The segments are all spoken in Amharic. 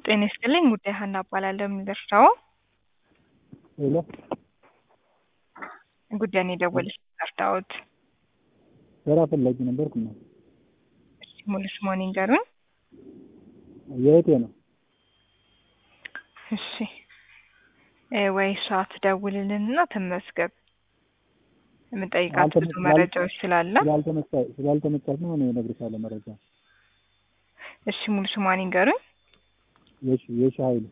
ጤና ይስጥልኝ ጉዳይ ሀና እባላለሁ። የሚደርሰው ሄሎ ጉዳይን የደወለች ጠርታዎት ስራ ፈላጊ ነበርኩ ነው። ሙሉ ስሞን ይንገሩኝ። የእህቴ ነው። እሺ እ ወይ እሷ ትደውልልንና ትመዝገብ። የምጠይቃት ብዙ አልተመ- መረጃዎች ስላለ ስላልተመቻ- ስላልተመቻት ነው እኔ እነግርሻለሁ መረጃ። እሺ ሙሉ ስሟን ይንገሩኝ። የሺ የሺ ኃይሉ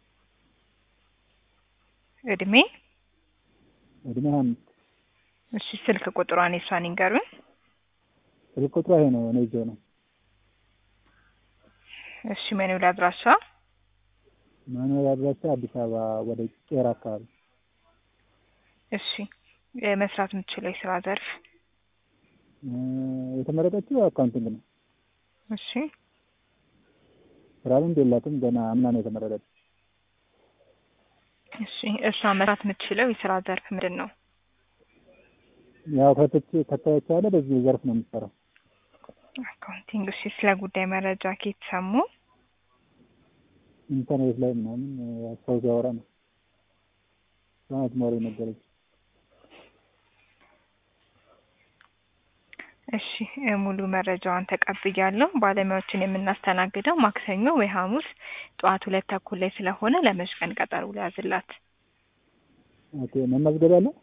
እድሜ፣ እድሜ ሀያ አምስት እሺ ስልክ ቁጥሯን የሷን ይንገሩኝ። ስልክ ቁጥሯ ይሄ ነው። እኔ ይዤው ነው እሺ መኖሪያ አድራሻ መኖሪያ አድራሻ አዲስ አበባ ወደ ቄራ አካባቢ። እሺ እ መስራት የምትችለው የስራ ዘርፍ እ የተመረጠችው አካውንቲንግ ነው። እሺ ስራ ልምድ የላትም ገና አምና ነው የተመረጠችው። እሺ እሷ መስራት የምትችለው የስራ ዘርፍ ምንድን ነው? ያው ከትች ከተቻለ በዚህ ዘርፍ ነው የምትሰራው። አካውንቲንግ። እሺ ስለ ጉዳይ መረጃ ከየት ሰሙ? ኢንተርኔት ላይ ምናምን ያው ሰው ሲያወራ ነው ሰማት ሞሪ ነገረች። እሺ እ ሙሉ መረጃዋን ተቀብያለሁ። ባለሙያዎችን የምናስተናግደው ማክሰኞ ወይ ሐሙስ ጠዋት ሁለት ተኩል ላይ ስለሆነ ለመች ቀን ቀጠሮ ሊያዝላት። ኦኬ መመዝገብ አለ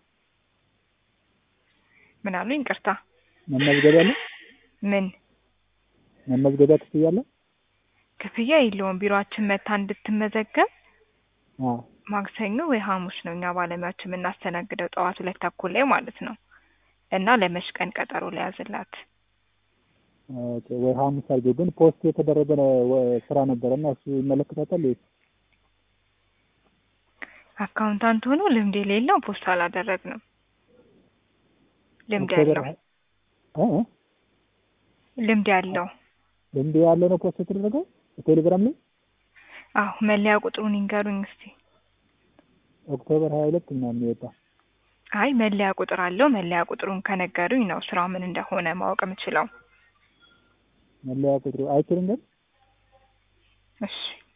ምን አሉ? ይቅርታ መመዝገብ አለ ምን መመዝገቢያ ክፍያ አለ? ክፍያ የለውም። ቢሮአችን መታ እንድትመዘገብ አዎ ማክሰኞ ወይ ሐሙስ ነው እኛ ባለሙያዎች የምናስተናግደው ጠዋት ሁለት ተኩል ላይ ማለት ነው። እና ለመች ቀን ቀጠሮ ሊያዝላት። ኦኬ ወይ ሐሙስ አድርገው። ግን ፖስት የተደረገ ነው ወ- ስራ ነበረ እና እሱ ይመለከታታል ወይስ? አካውንታንት ሆኖ ልምድ የሌለው ፖስት አላደረግንም። ልምድ ኦክቶበር ያለው ሀ- እ እ ልምድ ያለው ልምድ ያለው ነው ፖስት የተደረገው ቴሌግራም ላይ አዎ መለያ ቁጥሩን ይንገሩኝ እስቲ። ኦክቶበር ሀያ ሁለት ምናምን የወጣ አይ መለያ ቁጥር አለው። መለያ ቁጥሩን ከነገሩኝ ነው ስራው ምን እንደሆነ ማወቅ የምችለው። መለያ ቁጥሩ አይችልም ግን እሺ